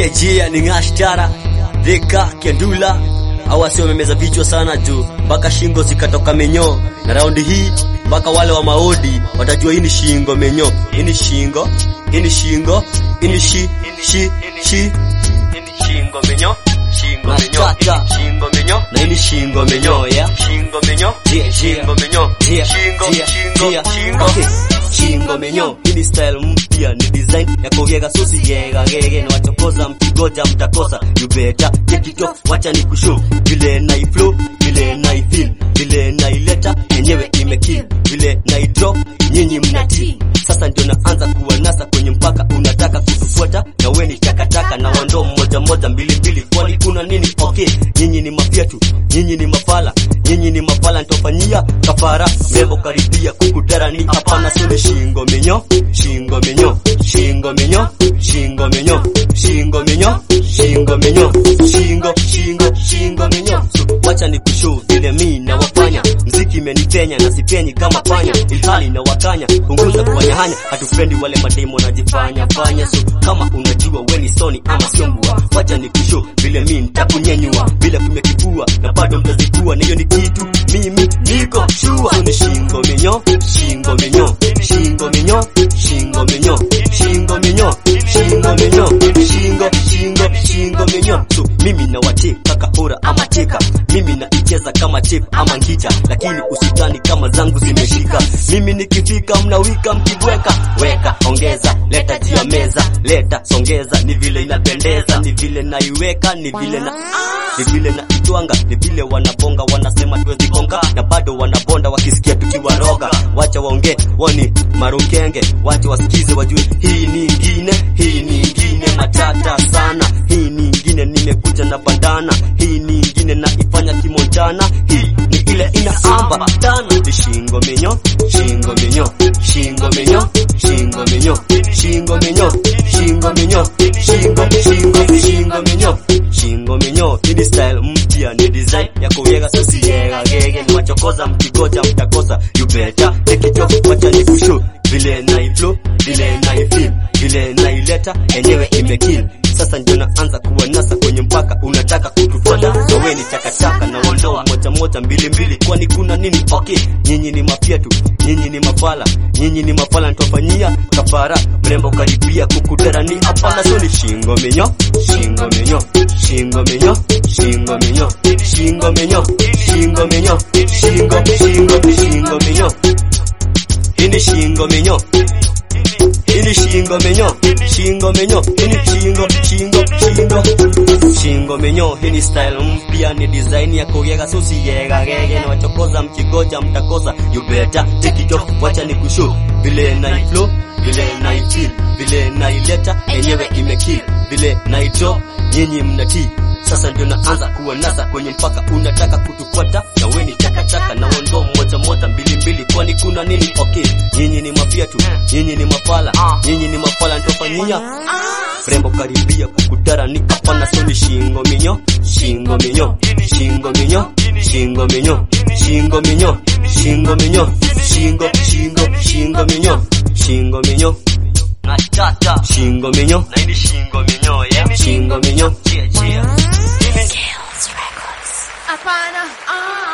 jia jia ni ngashtara deka kendula au wasio wamemeza vichwa sana juu mpaka shingo zikatoka menyo na raundi hii mpaka wale wa maodi watajua hii ni shingo menyo hii ni shingo hii ni shingo hii ni shi shi shi shingo menyo shingo menyo shingo menyo na hii ni shingo menyo ya shingo menyo shingo menyo shingo shingo shingo okay shingo menyo hii ni style mpya ni design ya kogega susi yega gege na wachokoza mkigoja mtakosa you better take it off wacha ni kushow vile na flow vile na feel vile na ileta yenyewe imekill vile na drop nyinyi mnatii sasa ndio naanza kuwanasa kwenye mpaka unataka kutufuata na we ni takataka na wandoo mmoja mmoja mbili mbili kwani kuna nini okay nyinyi ni mafyatu nyinyi ni mafala nyinyi ni mafala nitofanyia kafara mrembo karibia kukutera ni hapana sule shingo menyo shingo menyo shingo menyo shingo menyo shingo menyo shingo menyo shingo shingo shingo menyo so, wacha ni kushow vile mi na wafanya mziki imenipenya na sipenyi kama panya ilhali na wakanya punguza kufanya hanya hatupendi wale mademo najifanya fanya so kama unajua we ni soni ama sio mbua wacha ni kushow vile mi nitakunyenyua vile kumekipua na bado mtazikua na hiyo ni kitu mimi niko shua so ni shingo menyo shingo menyo shingo menyo shingo menyo shingo menyo shingo menyo shingo shingo shingo menyo so mimi na wateka kahora ama cheka mimi na icheza kama chip ama ngita lakini usitani kama zangu zimeshika mimi nikifika mnawika mkibweka weka ongeza leta jia meza leta songeza ni vile inapendeza ni vile naiweka ni vile na ni vile na itwanga ni vile wanabonga wanasema tuwezi konga na bado wanabonda wakisikia tukiwaroga wacha waongee woni marukenge wacha wasikize wajue hii ni ingine hii ni ingine matata sana hii ni ingine nimekuja na bandana hii ni ingine na ifanya kimonjana hii ni ile inaamba tana ni shingo menyo shingo menyo shingo menyo shingo menyo shingo menyo shingo menyo shingo shingo shingo menyo shingo menyo hii ni style mpya ni design ya kuyega sisi yega gege ni wachokoza mkigoja mtakosa you better take it off wacha ni kushow vile na flow vile na feel vile na ileta yenyewe imekill sasa ndio naanza kuwanasa kwenye mpaka unataka kutufuata so we ni takataka na wandoo moja moja mbili mbili kwani kuna nini okay nyinyi ni mafyatu nyinyi ni mafala nyinyi ni mafala nitofanyia kafara mrembo karibia kukutera ni hapana so ni shingo menyo shingo menyo shingo menyo shingo menyo shingo menyo shingo menyo shingo shingo shingo menyo hii ni shingo menyo hii ni shingo menyo shingo menyo hii ni shingo shingo shingo shingo menyo hii ni style mpya ni design ya kuyega susi yega gege na wachokoza mkigoja mtakosa you better take it off wacha ni kushow vile na flow vile na feel vile na ileta yenyewe imekill vile na ito nyinyi mnatii sasa ndio naanza kuwanasa kwenye mpaka unataka kutufuata na we ni takataka na wondoo moja moja mbili mbili kwani kuna nini okay nyinyi ni mafiatu nyinyi ni mafala nyinyi ni mafala nitofanyia rembo karibia kukutara ni hapana so ni shingo minyo shingo minyo shingo minyo shingo minyo shingo minyo shingo minyo shingo shingo shingo minyo shingo minyo Natata shingo minyo na hii shingo minyo yeah shingo minyo chia chia Hapana. Ah.